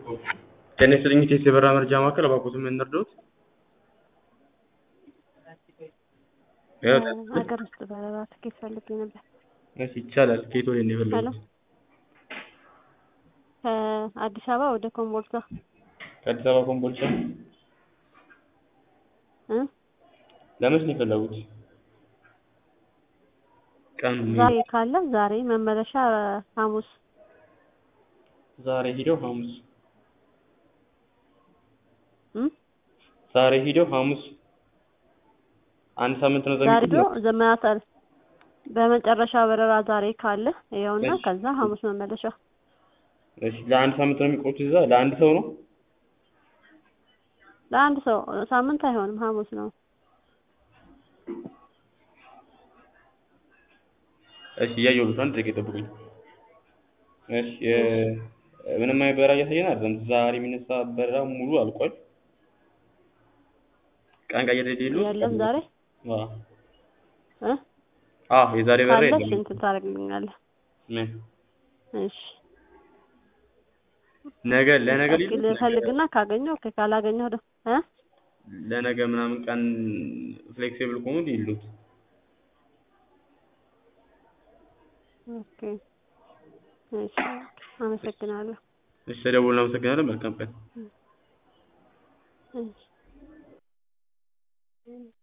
ጤና ይስጥልኝ ኢቴስ የበረራ መረጃ ማዕከል እባክዎትን ምን እንርዳዎት? ሀገር ውስጥ በረራ ትኬት ፈልጌ ነበር። እሺ ይቻላል። ከየት ወዴት ነው ሄሎ የፈለጉት? ከአዲስ አበባ ወደ ኮምቦልቻ ከአዲስ አበባ ኮምቦልቻ? እ ለመች ነው የፈለጉት? ቀኑ ዛሬ ካለ ዛሬ መመለሻ ሐሙስ ዛሬ ሂደው ሐሙስ እ ዛሬ ሂደው ሐሙስ አንድ ሳምንት ነው ዛሬ ዘግይቶ ዶ ዘመናታል በመጨረሻ በረራ ዛሬ ካለ ይኸውና እሺ። ከዛ ሐሙስ መመለሻ እሺ ለአንድ ሳምንት ነው የሚቆዩት እዛ ለአንድ ሰው ነው? ለአንድ ሰው ሳምንት አይሆንም ሐሙስ ነው እሺ እያየሁልዎት ነው። አንድ ደቂቃ ይጠብቁኝ። እሺ የ- ምንም አይነት በረራ እያሳየን አይደለም። ዛሬ የሚነሳ በረራ ሙሉ አልቋል። ቀን ቀየር የሌለው የለም ዛሬ አዎ እ አዎ የዛሬ በረራ ካለ የለም። ስንት ታደርግልኛለህ? ምን እሺ ነገ ለነገ እስኪ ሊሉት ልፈልግና ካገኘሁ ኦኬ ካላገኘሁ ደግሞ እ ለነገ ምናምን ቀን ፍሌክሲብል ከሆኑ ይሉት። ኦኬ እሺ አመሰግናለሁ። እሺ ተደውልን። አመሰግናለን። መልካም ቀን። እሺ